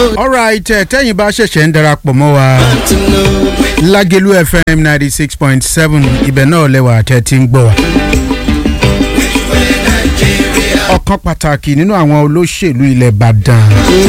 alright ẹ tẹ́yìn bá ṣẹ̀ṣẹ̀ ń darapọ̀ mọ́ wa to know. lágẹ̀lú fm ninety six point seven ibẹ̀ náà lẹ́wà tẹ́ ti ń gbọ́ wa. ọ̀kan pàtàkì nínú àwọn olóṣèlú ilẹ̀ ìbàdàn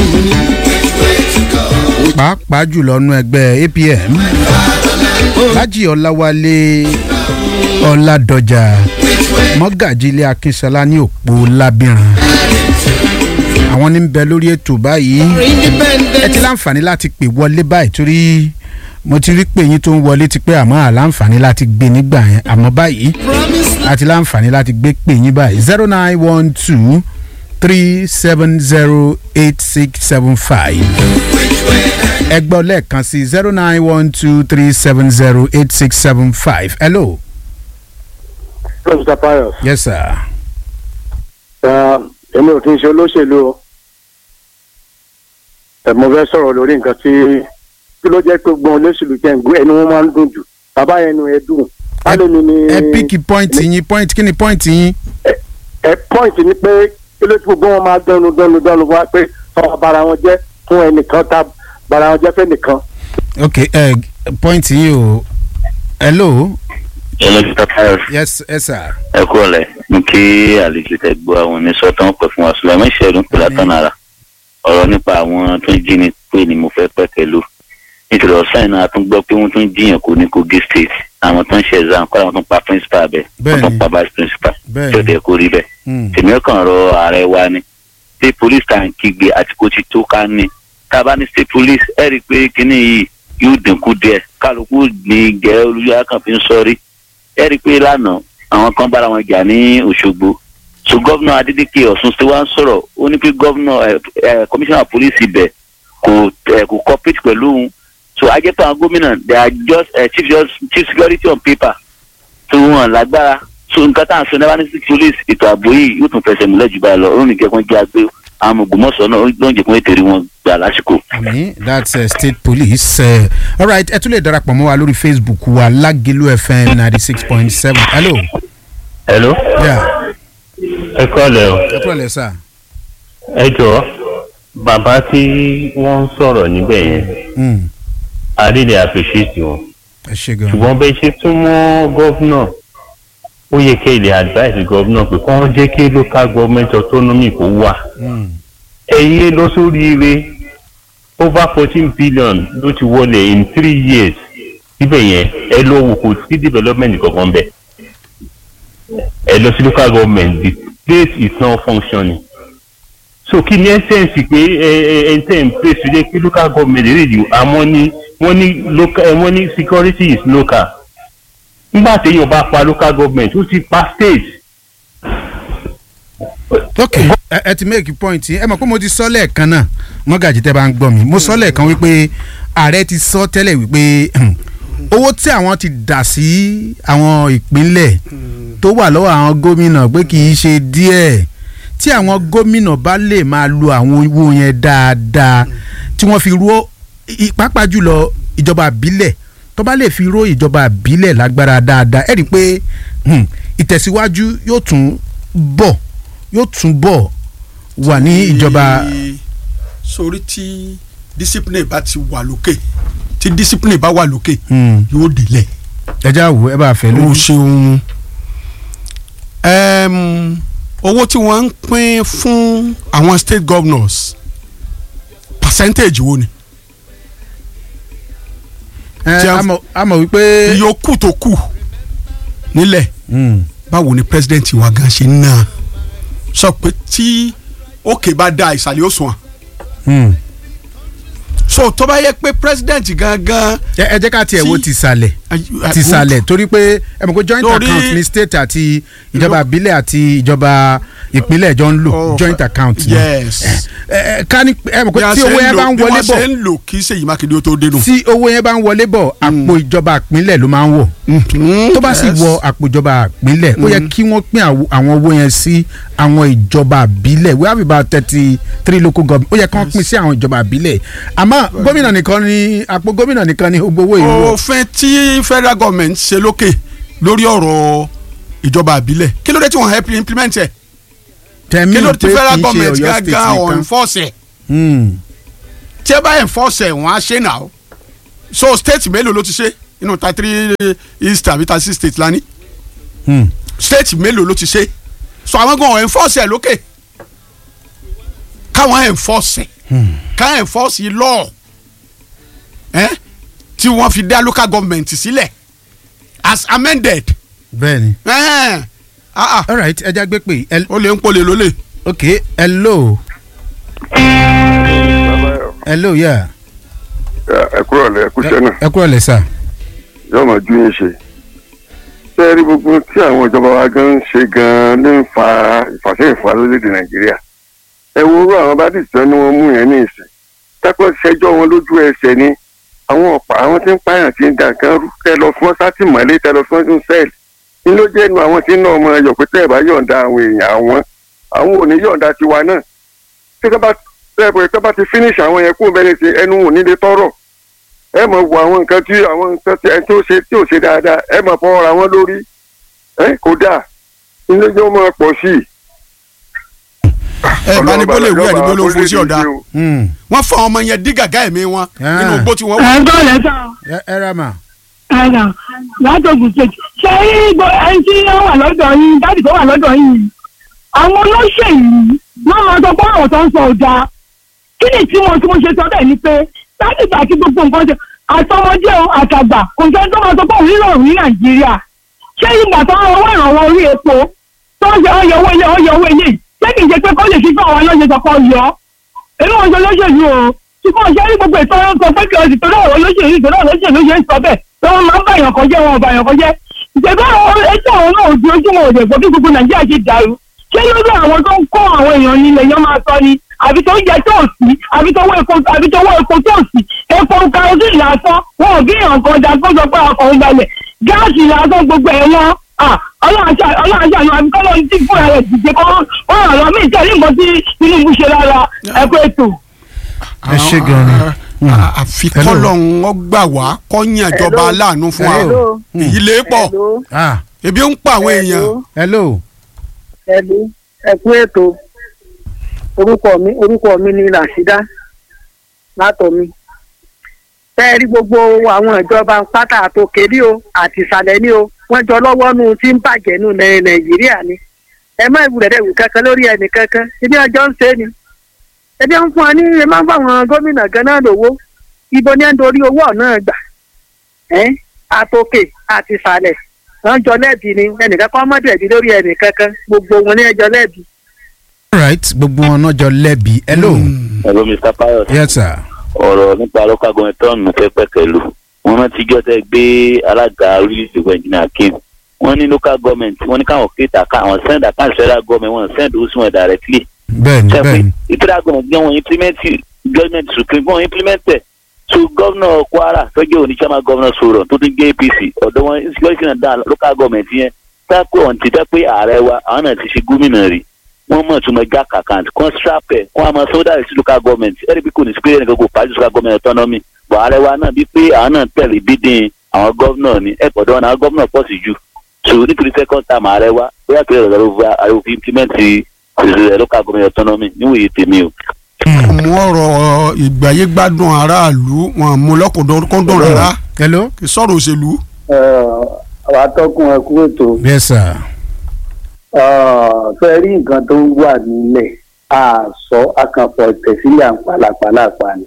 pàápàá jùlọ nú ẹgbẹ́ apm lájì ọ̀làwálé ọ̀làdọ̀jà mọ́gàjì ilé akínṣọlá ní òpó lábìrán àwọn ní ń bẹ lórí ètò báyìí ẹ ti Independent. láǹfààní láti pè wọlé báyìí torí mo ti rí pé yín tó ń wọlé ti pé àmọ́ àláǹfààní láti gbé nígbà yẹn àmọ́ báyìí Promise àti láǹfààní láti gbé pè yín báyìí zero nine one two three seven zero eight six seven five ẹgbẹ́ lẹ́ẹ̀kan sí zero nine one two three seven zero eight six seven five hello Hello, Mr. Pius. yes sir Uh, èmi ò kí n ṣe olóṣèlú o. Ẹ mo fẹ́ sọ̀rọ̀ lórí nǹkan tí kí ló jẹ́ pé gbọ́n olóṣèlú jẹ́ ǹgbẹ́ ẹni wọ́n máa ń dùn jù. Bàbá yẹn nu ẹ dùn. Báwo ni ni ẹ píkì pọ́ìntì yín pọ́ìntì kí ni pọ́ìntì yín ẹ pọ́ìntì ni pé kí ló tí gbogbo wọn máa dánú dánú dánú wá pé sọ bara wọn jẹ́ fún ẹnìkan tá bara wọn jẹ́ fẹ́nìkan. ok ẹ pọ́ìntì yín o hello Hello, Mr. Pius. yes yes sir ẹ kú ọ̀lẹ́ mo kí àlejò tẹ gbọ́ àwọn oníṣọ́tàn pẹ̀ fún wa sùlọ́mọ́ ìṣẹ́gun pẹ̀lú àtọ́nara ọ̀rọ̀ nípa àwọn tó ń jí ni pé ni mo fẹ́ pẹ́ pẹ̀lú nítorí ọ̀sán iná a tún gbọ́ pé wọ́n tún jiyàn kó ní kogi state àwọn tó ń ṣe exam kọ́ àwọn tó ń pa principal bẹ̀ wọ́n tó ń pa vice principal Bẹ́ẹ̀ni. tí ó tẹ̀ kó rí bẹ́ẹ̀ Hmm. tèmi ọkàn rọ ààrẹ wa ni tí police tá à ń kígbe àti kó ti tó ká ní tá a bá ní state police ẹ rí i pé kíní yìí yóò dínkù díẹ̀ kálukú ní gẹ́ olùyọ kan fi ń sọrí ẹ rí i pé lánàá àwọn kan bára wọn jà ní òṣogbo so gọ́vnà adédèké ọ̀sùn tí wọ́n ń sọ̀rọ̀ ó ní pé gọ́vnà ẹ ẹ commissioner police ibẹ̀ kò ẹ kò cooperate pẹ̀lú òun so ajẹ́pẹ́ àwọn gómìnà they are just uh, chief, just, chief security on paper tó wọn lágbára so nǹkan tá à ń sọ nípa ní six police ètò ààbò yìí yóò tún fẹsẹ̀ múlẹ̀ jù báyìí lọ ó ní kẹ́kọ̀ọ́ jẹ́ àgbẹ̀ àwọn ògbómọ̀ṣọ́ náà ló ń jẹ́ kó ètèrè wọn gbà lásìkò. àmì that's uh, state police uh, alright ẹ tún lè darapọ̀ mọ́ wa lórí facebook wa lágẹ̀lú fm ninety six point seven hello hello yeah ẹ kọ́lẹ̀ o ẹ kúrò lẹ sá ẹ jọ bàbá tí wọ́n ń sọ̀rọ̀ níbẹ̀ yẹn Hmm, a really appreciate wọn ẹ ṣe gan ṣùgbọ́n bẹ́ẹ̀ ṣe tún mọ́ gọ́vnà ó yẹ kí ilé advice gọ́vnà pé kí wọ́n jẹ́ kí local government autonomy kó wà Hmm, ẹ̀yin lọ sóríire over fourteen billion ló ti wọlé in three years síbẹ̀ yẹn ẹ lọ wò kò sí development kankan bẹ̀ ẹ lọ sí local government the place is not functioning so kí ni essence pé ẹ ẹ ẹ tẹ̀ ń place tó jẹ́ kí local government rè di àmọ́ ní wọ́n ní local ẹ wọ́n ní security is local nígbà téèyàn bá pa local government ó ti pa state ok ẹ ẹ ti make point yín ẹ mọ̀ pé mo ti sọ lẹ́ẹ̀kan náà mọ́gàjì tẹ́ bá ń gbọ́ mi mo sọ lẹ́ẹ̀kan wípé ààrẹ ti sọ tẹ́lẹ̀ wípé owó tí àwọn ti dà sí àwọn ìpínlẹ̀ tó wà lọ́wọ́ àwọn gómìnà pé kì í ṣe díẹ̀ tí àwọn gómìnà bá lè máa lo àwọn owó yẹn dáadáa tí wọ́n fi ró i- pàápàá jùlọ ìjọba àbílẹ̀ tó bá lè fi ró ìjọba àbílẹ̀ lágbára dáadáa ẹ rí i pé hmm, ìtẹ̀síwájú yóò tún bọ̀ yóò tún bọ̀ wà ní ìjọba sórí tí discipline bá ti wà lókè tí discipline bá wà lókè Hmm, yóò délẹ̀. ẹja wo ẹ bá fẹ́ o lójú. ṣeun Em, owó tí wọ́n ń pín fún àwọn state governors percentage wo ni ẹ tí a- a mọ̀- a mọ̀ wípé. ìyókù tó kù nílẹ̀ Hmm, báwo ni president wa gan ṣe ń ná sọ pé tí òkè bá da ìsàlẹ̀ òsùn à hmm. so tó bá yẹ pé president gangan ẹ ẹ jẹ́ ká tiẹ̀ wo Tí- tìsàlẹ̀ tìsàlẹ̀ torí pé ẹ mọ̀ pé joint Torí- account ní state àti ìjọba àbílẹ̀ àti ìjọba ìpínlẹ̀ jọ ń lò Oh, joint account náà. yes ẹ ẹ ká ní ẹ mọ̀ bí pé a tí ṣe owó ń yẹn bá lò ń bí wọlé wọ́n ṣe bọ̀ ń lò kí Ṣèyí Mákindé ó tó dénú. tí owó yẹn bá ń wọlé bọ̀ àpò ìjọba ìpínlẹ̀ ló máa ń wọ̀ tó bá sì wọ àpò ìjọba ìpínlẹ̀ ó yẹ kí wọ́n pín àwo- àwọn owó yẹn sí àwọn ìjọba ìbílẹ̀ we have about thirty three local government ó yẹ kí wọ́n pín sí àwọn ìjọba ìbílẹ̀ àmọ́ gómìnà nìkan ni àpò gómìnà nìkan ni gbogbo owó yìí wọ̀ òfin tí federal government ṣe lókè lórí ọ̀rọ̀ ìjọba àbílẹ̀ kí ló dé tí wọ́n help implement ẹ̀ tẹ̀mí kí ló pé dé tí federal kì í ṣe government ọ̀yọ́ state gángan ọ̀ nìkan enforce ẹ̀ Hmm. tí ẹ bá enforce ẹ̀ wọ́n á ṣe náà so state mélòó ló ti ṣe inú thirty three east àbí thirty six state lání Hmm. state mélòó ló ti ṣe so àwọn gan enforce ẹ̀ lókè káwọn enforce ẹ̀ ká enforce yìí law ẹ̀ tí wọ́n fi dá local government sílẹ̀ as amended bẹ́ẹ̀ni ẹ̀ ah ah all right ẹja gbé pé ẹ ó lè ń polè lólè. ok hello hello yeah ẹ kúrò lẹ kúṣẹ náà ẹ kúrò lẹ sà yóò máa ju yín ṣe ṣé ẹ rí gbogbo tí àwọn ìjọba wa gan ń ṣe gan ló ń fa ìfàsẹ́yìn fún wa lórílẹ̀‐èdè nàìjíríà ẹ wo orú àwọn bá dìtẹ́ ni wọ́n mú yẹn ní ìsìn tápọ̀ ṣẹjọ́ wọn lójú ẹsẹ̀ ni àwọn ọ̀pá àwọn tí ń pààyàn tí ń dà kan rú tẹ lọ fún sátìmọ́lé tẹ lọ fún ọdún sẹ́ẹ̀lì ní ló jẹ́ nu àwọn tí ń ná ọmọ ẹyọ pé tẹ́ ẹ̀ bá yọ̀ǹda àwọn èèyàn àwọn àwọn ò ní yọ̀ǹda tiwa náà tí tọ́ bá tẹ́ ẹ̀ tọ́ bá ti finish àwọn yẹn kú bẹ́ẹ̀ ni ti ẹnu ò ní lè tọ́rọ̀ ẹ mọ̀ wo àwọn nǹkan tí àwọn nǹkan tí ẹ tó ṣe tí ò ṣe dáadáa ẹ mọ̀ fọwọ́ ra wọn lórí ẹ kò dáa ilé jẹ́ ọmọ pọ̀ sí i. ẹ bá ní bó lè wú ẹ ní bó ló ń fún sí ọ̀dà Hmm. wọ́n fọ ọmọ yẹn dí gàgá ẹ̀mí wọn Ah. nínú igbó tí wọ́n wà. ẹ̀ ń gbọ́ lẹ́tà ẹ ẹ ra mà ẹ̀rà látòkù ṣètì ṣé ibo ẹni tí ó wà lọ́dọ̀ yín dáàdì tó wà lọ́dọ̀ yín àwọn olóṣèlú wọ́n máa sọ pé ọ̀rọ̀ tó ń sọ ọ̀dà kí ni tí wọ́n tí mo ṣe sọ bẹ́ẹ̀ ni pé dáàdì ìgbà tí gbogbo nǹkan ṣe àtọmọdé o àtàgbà kò sẹ́ni tó máa sọ pé òun rírọ̀ ní nàìjíríà ṣé ìgbà tó ń owó ìrànwọ́ orí epo tó ń ṣe ọyọ owó ilé ọyọ owó ilé ṣé kì í ṣe pé kó lè fi fún àwọn ọlọ́ṣẹ́ sọ pé ọyọ èmi wọn ṣe olóṣèlú o ṣùgbọ́n ṣé rí gbogbo ìtọ́jú sọ pé kí ọ̀sìn torí ọ̀rọ̀ olóṣèlú ìtọ́jú olóṣèlú ṣe ń sọ bẹ́ẹ̀ pé wọ́n máa ń bàyàn kan jẹ́ wọn ò bàyàn kan jẹ́ ìṣèjọba àwọn ẹjọ́ àwọn náà ò di ojú wọn ò dẹ̀ gbọ́ bí gbogbo nàìjíríà ṣe dàrú ṣé lórí àwọn tó ń kó àwọn èèyàn nílẹ̀ yẹn máa sọ ni àbí tó ń jẹ tó sí àbí tó wọ epo àbí tó wọ epo tó sí epo kerosene lásán wọn ò bí èèyàn kan dá kó sọ pé ọkọ̀ ń balẹ̀ gáàsì lásán gbogbo ẹ̀ wọ́n ọlọ́run ṣàánú àbí kọ́ lóun tí fúnra rẹ̀ dìde kọ́ ó ràn lọ́ mí ìtẹ́lẹ̀ nǹkan tí tinubu ṣe lára ẹ̀kọ́ ètò. ẹ ṣe gan ni. Hmm. àfi Hello. kọ́lọ̀ ń gbà wá kọ́yìn ìjọba aláàánú fún wa Hello. èyí lè pọ̀ ah ebi ń pa àwọn èèyàn hello ẹbí ẹkú ètò orúkọ mi orúkọ mi ni rasheeda látọmí fẹ́ẹ́ rí gbogbo àwọn ìjọba pátá àtòkè ní o àti ìsàlẹ̀ ní o wọ́n jọ lọ́wọ́ nù tí ń bàjẹ́ nù ní nàìjíríà ni ẹ má ìwúrẹ̀ dẹ̀ wù kankan lórí ẹnì kankan ibi ọjọ́ ń ṣe ni ẹbí ń fún wa ní ẹ má bá àwọn gómìnà gan náà lówó ibo ní ẹ ń dorí owó náà gbà ẹ àtòkè àti ìsàlẹ̀ wọ́n jọ lẹ́bi ni ẹnìkan kọ́ mọ́tò ẹ̀bí lórí ẹnì kankan gbogbo wọn ní ẹjọ́ lẹ́bi. all right gbogbo wọn náà jọ lẹ́bi hello hello mr pilot yes sir ọ̀rọ̀ nípa local government tọ́ọ̀nù fẹ́ pẹ̀kẹ́lù wọn rántí jọ́ tẹ́ gbé alága orílẹ̀-èdè wa engineer kim wọ́n ní local government wọ́n ní káwọn kéèta ká àwọn send account federal government wọ́n send owó sí wọn directly bẹ́ẹ̀ni ṣe pé bẹ́ẹ̀ni federal government gbé wọn implement government supreme wọn implement ẹ̀ so governor kwara tó jẹ́ òní chairman governor sọ̀rọ̀ tó tún jẹ́ apc ọ̀dọ̀ wọn insecurity náà dá local government yẹn tápẹ́ ọ̀n ti dẹ́ pé ààrẹ wa àwọn náà ti ṣe gómìnà rí wọ́n mọ̀ tún mọ jack account kọ́n strap ẹ̀ kọ́n àmọ́ sọ́dà sí local government ẹ̀rí bí kò ní sí pé ẹnìkan kò pàṣẹ local government autonomy bọ̀ ààrẹ wa náà bí pé àwọn náà tẹ̀lé bídìn àwọn gọ́vnọ̀ ní ẹ̀pọ̀ dán àwọn gọ́vnọ̀ pọ̀ sí jù so nítorí second term ààrẹ wa bóyá pé ọ̀rọ̀ ló ààrẹ òfin implement ìṣẹ̀lẹ̀ local government autonomy níwòye tèmi o. mú ọ̀rọ̀ ìgbàyé gbádùn aráàlú wọn mú lọ́kùnkúndùn rárá hello kì í sọ̀rọ̀ òṣèlú. àwọn atọ́kùn ẹ̀kú ètò yes sir fẹ́ rí nǹkan tó ń wà nílẹ̀ àṣọ akànpọ̀ ìtẹ̀sílẹ̀ àpàlàpàlàpà ni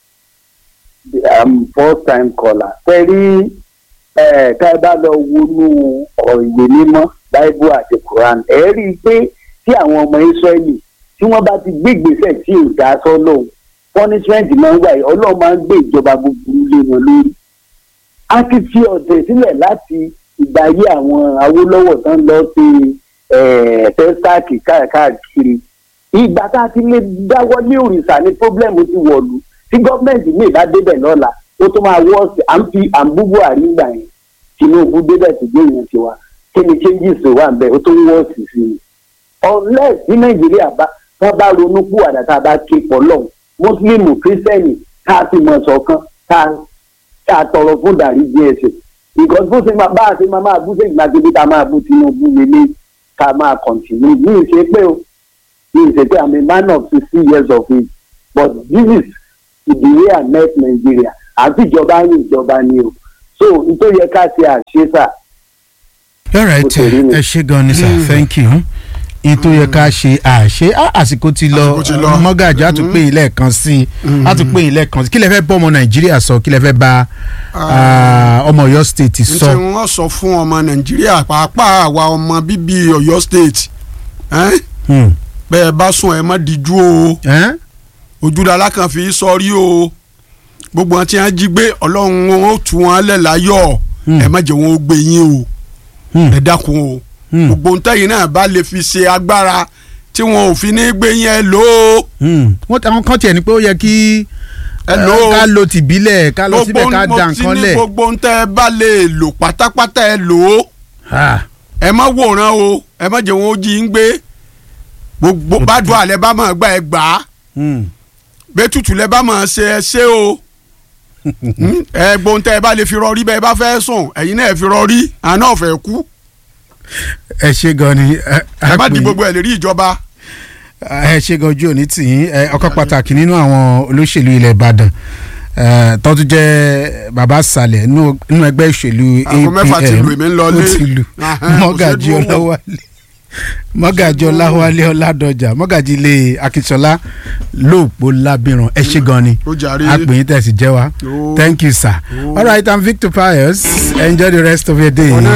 I'm first time caller fẹ́ rí ká ẹ bá lọ wọnú ìwé mímọ́ Bible àti Quran ẹ rí i pé tí àwọn ọmọ Israẹli tí wọ́n bá ti gbé ìgbésẹ̀ tí ò dá sọ́lọ́hún punishment máa ń wà yìí Ọlọ́run máa ń gbé ìjọba búburú lé wọn lórí a ti fi ọ̀tẹ̀ sílẹ̀ láti ìgbà ayé àwọn Awólọ́wọ̀ tán lọ sí fẹ́stáàkì káàkiri ìgbà tá a ti lè dáwọ́ ní òrìṣà ní pọ́blẹ́mù ti wọ̀lú tí gọ́ọ̀mẹ̀ntì mi bá débẹ̀ lọ́la ó tó máa wọ́ọ̀sì à ń fi à ń bú Buhari gbà yẹn Tinubu débẹ̀ tó gbé yẹn tiwa kí ni changes tó wà nbẹ ó tó wọ́ọ̀sì sí i unless ní Nàìjíríà bá wọ́n bá ronú kú àdàtà bá ké pọ̀ lọ́hùn mùsùlùmù kírísítẹ́nì ká sì mọ̀ ṣọ̀kan ká ká tọrọ fún dàrí díẹ̀ sí because bó ṣe máa bá a ṣe máa máa bú sẹ́yìn mákindé ká máa bú Tinubu lélẹ̀ ká máa continue ní ìṣe pé o ní ìṣe pé I'm a man of sixty years of age but this is ìdílé ahmed nàìjíríà àti ìjọba ní ìjọba ni o so nítorí yẹ ká ṣe àṣeṣà all right Ó ti rí mi. ẹ ṣe gan ni sir thank you in tó yẹ ká ṣe àṣe á, àsìkò ti lọ Àsìkò ti lọ. mọ́gàjì á tún pè yín lẹ́ẹ̀kan sí i á tún pè yín lẹ́ẹ̀kan sí i kí lẹ fẹ́ bọ́ ọmọ nàìjíríà sọ kí lẹ fẹ́ bá ah, ọmọ ọ̀yọ́ state n sọ. tí wọ́n sọ fún ọmọ nàìjíríà pàápàá àwa ọmọ bíbí ọ̀yọ́ state ẹ́n? Hmm. bẹ́ẹ̀ bá sùn ẹ̀ má díjú o Ẹ́n? ojúlala kan fi sọrí o gbogbo wọn tí wọn jí gbé ọlọ́run wọn ó tú wọn lẹ̀ láyọ̀ Hmm. ẹ má jẹ́ wọn ó gbé yín o Hmm. ẹ dákun o Hmm. gbogbo ntẹ́yìn náà bá lè fi ṣe agbára tí wọn ò fi ní gbé yín ẹ lò ó Hmm. wọ́n ti àwọn kan tiẹ̀ ní pé ó yẹ kí ẹ eh, lò ó ká lo tìbílẹ̀ ká lọ síbẹ̀ ká mo da ti nǹkan ní lẹ̀. gbogbo ntẹ́ bá lè lò pátápátá ẹ lò ó Ah. ẹ má wòran o ẹ má jẹ́ wọn ó jí ń gbé gbogbo bá dùn àlẹ́ bá máa gbà ẹ gbà á Hmm. bẹ́ẹ̀ tutù lẹ́ bá máa ṣe ẹ ṣe o Hmm? ẹ gbóhùn tẹ́ ẹ bá lè fi rọrí bẹ́ẹ̀ bá fẹ́ sùn ẹ̀yin náà ẹ fi rọrí àná ọ̀fẹ́ kú ẹ ṣe gan ni ẹ ẹ má á di pè- gbogbo ẹ̀ lè rí ìjọba. ẹ ṣe gan ojú òní tì yín ẹ, ọ̀kan pàtàkì nínú àwọn olóṣèlú ilẹ̀ ìbàdàn ẹ, tó tún jẹ́ bàbá sàlẹ̀ nínú nínú ẹgbẹ́ ìṣèlú Aago mẹ́fà ti APM lù, èmi ń lọ ó lé. ti lù Ahán, mọ́gàjì kò ṣeé dúró wò. ọláwálé mọ́gàjì ọláwálé ọládọjà mọ́gàjì ilé akínsọlá lóòpó lábìrán ẹ ṣe gan ni ó jàre. àpèyìn tẹ̀sí jẹ́ wa Ó. thank you sir all right i'm victor pius enjoy the rest of your day.